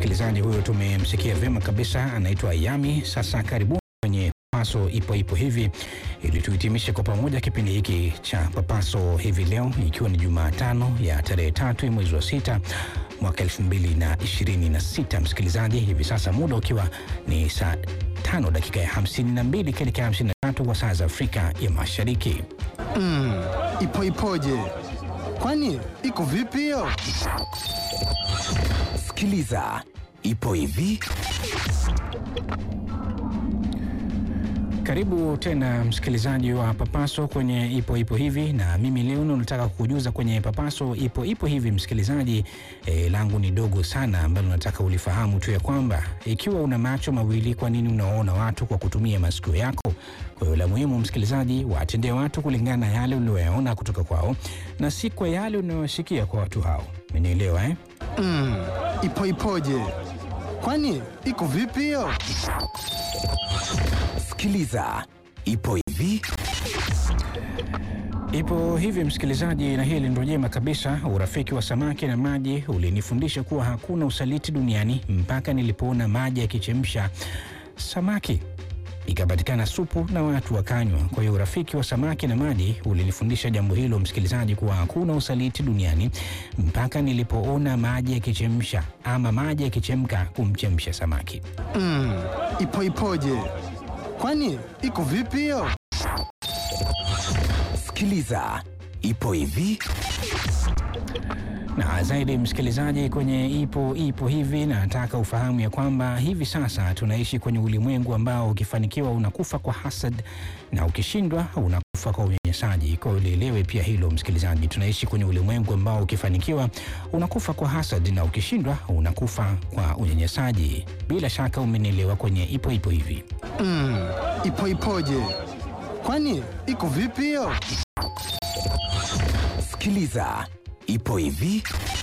msikilizaji huyo tumemsikia vyema kabisa, anaitwa Yami. Sasa karibuni kwenye Papaso ipo ipo hivi, ili tuhitimishe kwa pamoja kipindi hiki cha Papaso hivi leo, ikiwa ni Jumatano ya tarehe tatu ya mwezi wa sita mwaka elfu mbili na ishirini na sita. Msikilizaji, hivi sasa muda ukiwa ni saa tano dakika ya hamsini na mbili kuelekea hamsini na tatu kwa saa za Afrika ya Mashariki. Mm, ipo ipoje? Kwani iko vipi hiyo? Sikiliza, ipo hivi. Karibu tena msikilizaji wa Papaso kwenye ipo ipo hivi, na mimi leo nataka kukujuza kwenye Papaso ipo ipo hivi msikilizaji. E, langu ni dogo sana ambalo nataka ulifahamu tu ya kwamba ikiwa una macho mawili, kwa nini unaona watu kwa kutumia masikio yako? Kwa hiyo la muhimu msikilizaji, watendee watu kulingana na yale unayoyaona kutoka kwao na si kwa yale unayosikia kwa watu hao. Umenielewa eh? Mm, ipo ipoje? Kwani iko vipi hiyo? Sikiliza, ipo hivi. Ipo hivi msikilizaji, na hili ndio jema kabisa. Urafiki wa samaki na maji ulinifundisha kuwa hakuna usaliti duniani mpaka nilipoona maji yakichemsha samaki ikapatikana supu na watu wakanywa. Kwa hiyo urafiki wa samaki na maji ulinifundisha jambo hilo msikilizaji, kuwa hakuna usaliti duniani mpaka nilipoona maji yakichemsha ama maji yakichemka kumchemsha samaki. Mm, ipo ipoje? Kwani iko vipi hiyo? Sikiliza, ipo hivi. na zaidi msikilizaji, kwenye ipo ipo hivi, na nataka ufahamu ya kwamba hivi sasa tunaishi kwenye ulimwengu ambao ukifanikiwa unakufa kwa hasad na ukishindwa unakufa kwa unyanyasaji. Kwa hiyo lielewe pia hilo msikilizaji, tunaishi kwenye ulimwengu ambao ukifanikiwa unakufa kwa hasad na ukishindwa unakufa kwa unyanyasaji. Bila shaka umenielewa kwenye ipo ipo hivi. Mm, ipo ipoje? Kwani iko vipi hiyo? Sikiliza, ipo hivi.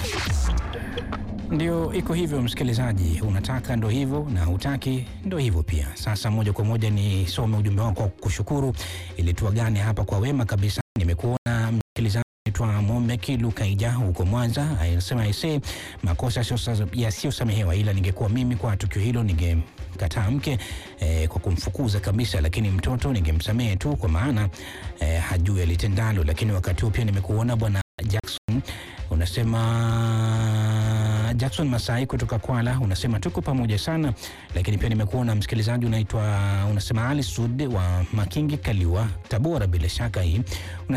Ndio iko hivyo msikilizaji, unataka ndo hivyo na hutaki ndo hivyo pia. Sasa moja kwa moja nisome ujumbe wako kwa kushukuru, ili tuagane hapa kwa wema kabisa. Nimekuona msikilizaji twa Momeki Lukaija huko Mwanza, anasema aisee, makosa yasiyo- yasiyosamehewa, ila ningekuwa mimi kwa tukio hilo ningemkataa mke eh, kwa kumfukuza kabisa, lakini mtoto ningemsamehe tu kwa maana eh, hajui alitendalo. Lakini wakati huo pia nimekuona bwana Jackson unasema Jackson Masai kutoka Kwala, unasema tuko pamoja sana, lakini pia nimekuona msikilizaji unaitwa unasema Ali Sud wa Makingi Kaliwa, Tabora, bila shaka hii